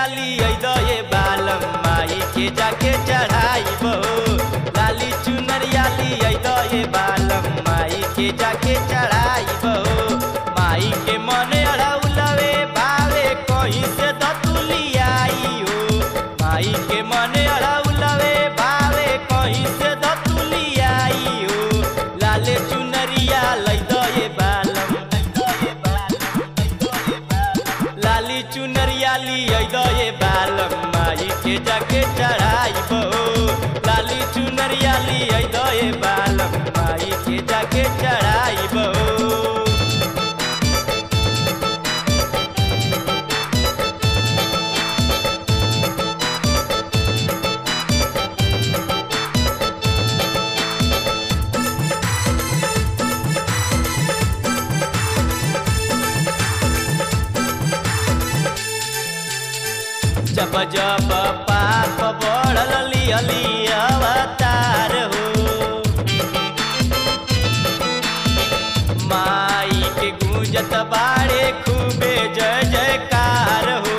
ली दये बालम माई के जाके चढ़ाई बहो लाली चुनरिया ली दये बालम माई के जाके चढ़ाई बहो माई के मने अड़ौलवे भावे कहीं से दतुली आई हो माई के मने अड़ौलवे भावे कहीं से दतुली आई हो लाले चुनरिया लई दये बालम लाली चुनरिया ली दये बालम माई के जाके चढ़ाई बहो लाली चुनरिया ली दये बालम माई के जाके चढ़ाई बहो जब जब पाप बढ़ल लियली अवतार हो माई के गूंजत बाड़े खूबे जय जयकार हो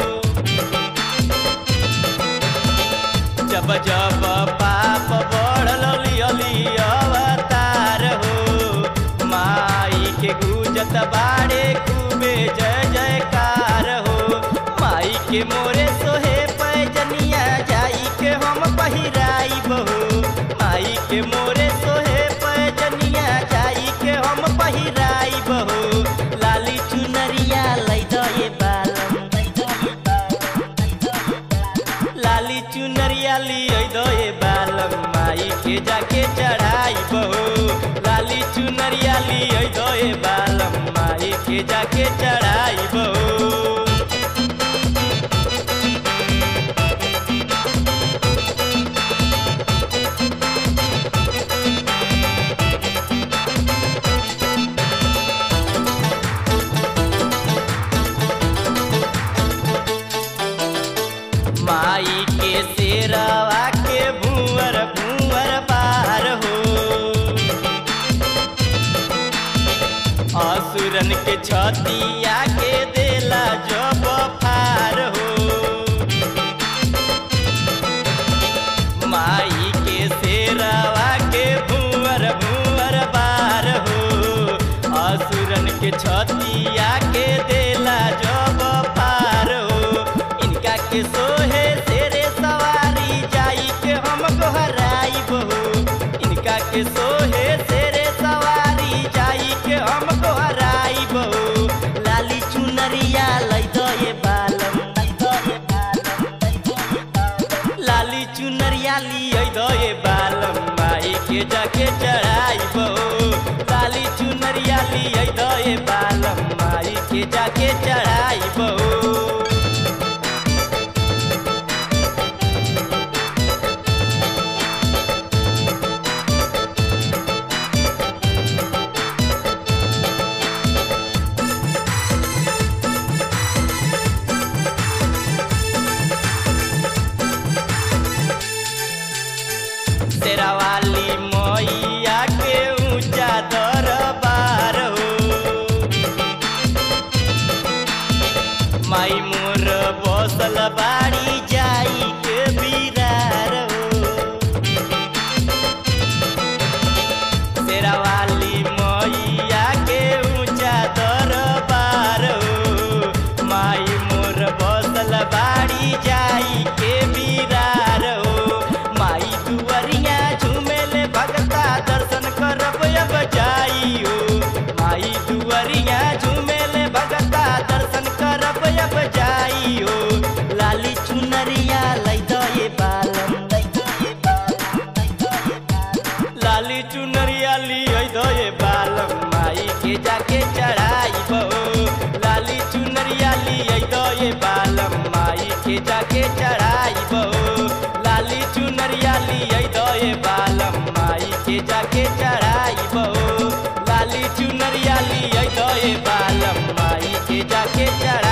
जब जब पाप बढ़ल लियली अवतार हो माई के गूंजत बाड़े खूबे जय जयकार हो माई के मोरे सोहे पैजनिया जाई के हम पहिराई बहू माई के मोरे सोहे पैजनिया जाई के हम पहिराई बहू लाली चुनरिया लई दये बालम लाली चुनरिया ली दये बालम माई के जाके चढ़ाई बहू लाली चुनरिया ली दये बालम माई के जाके चढ़ाई बहू माई के शेरवा के भूअर भूअर पार हो असुरन के छतिया के देला जब फार हो माई के शेरवा के भूअर भूअर पार हो असुरन के छतिया के देला जब पार हो इनका के सोहे तेरे सवारी जाई के हम गोहराई बहू इनका के सोहे तेरे सवारी जाई के हम गोहराई बहू लाली चुनरिया लई दये बालम लाली चुनरिया ली दये बालम माई के जाके चढ़ाई बहू लाली चुनरिया ली दये बालम माई के जाके चढ़ाई बहू तेरा वाली मैया के ऊंचा दरबार हो माई मोर बसल बाड़ी जाई के बिरार हो तेरा वाली मैया के ऊंचा दरबार हो माई मोर बसल बाड़ी जाई के बिरार हो माई दुआरिया झूमेले भगता दर्शन करब अब जाई हो माई दुआरिया झूमेले भगता दर्शन करब अब जाई हो लाली चुनरिया लई दये बालम लाली चुनरिया ली दये बालम माई के जाके चढ़ाई बहो लाली चुनरिया ली दये बालम माई के जाके चढ़ाई बहो लाली चुनरिया ली दये बालम माई के जाके चढ़ाई बहो लाली चुनरिया ली दये बालम माई के जाके चढ़ाई